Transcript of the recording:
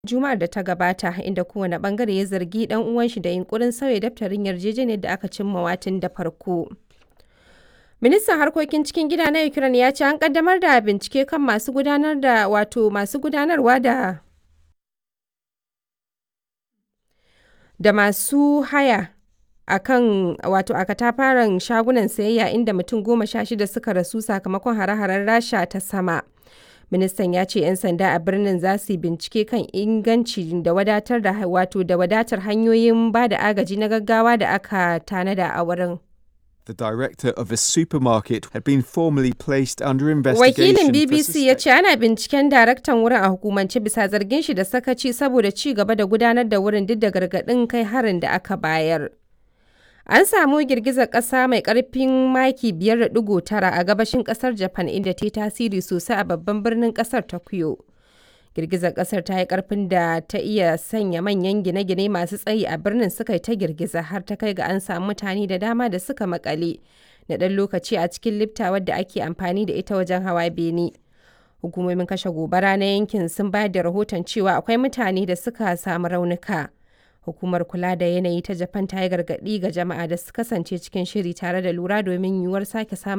Juma'ar da ta gabata, inda kowane ɓangare ya zargi ɗan uwanshi da yunƙurin sauya daftarin yarjejeniyar da aka cimmawa tun da farko. Ministan harkokin cikin gida na Ukraine ya ce an ƙaddamar da bincike kan masu gudanar da wato masu gudanarwa da da masu haya a kan wato a katafaren shagunan sayayya inda mutum goma sha shida suka rasu sakamakon hare-haren Rasha ta sama. Ministan ya ce 'yan sanda a birnin za su yi bincike kan inganci da wadatar da wato da wadatar hanyoyin ba da agaji na gaggawa da aka tanada a wurin. The director of a supermarket had been formally placed under investigation. Wakilin for BBC ya suspect- ce ana binciken daraktan wurin a hukumance bisa zargin shi da sakaci saboda ci gaba da gudanar da wurin duk da gargaɗin kai harin da aka bayar. An samu girgizar ƙasa mai ƙarfin maki 5.9 a gabashin ƙasar Japan inda ta yi tasiri sosai a babban birnin ƙasar Tokyo. Girgizar ƙasar ta yi ƙarfin da ta iya sanya manyan gine-gine masu tsayi a birnin suka yi ta girgiza har ta kai ga an samu mutane da dama da suka makale na ɗan lokaci a cikin lifta wadda ake amfani da ita wajen hawa bene. Hukumomin kashe gobara na yankin sun bayar da rahoton cewa akwai mutane da suka samu raunuka. Hukumar kula da yanayi ta Japan ta yi gargaɗi ga jama'a da su kasance cikin shiri tare da lura domin yiwuwar sake samun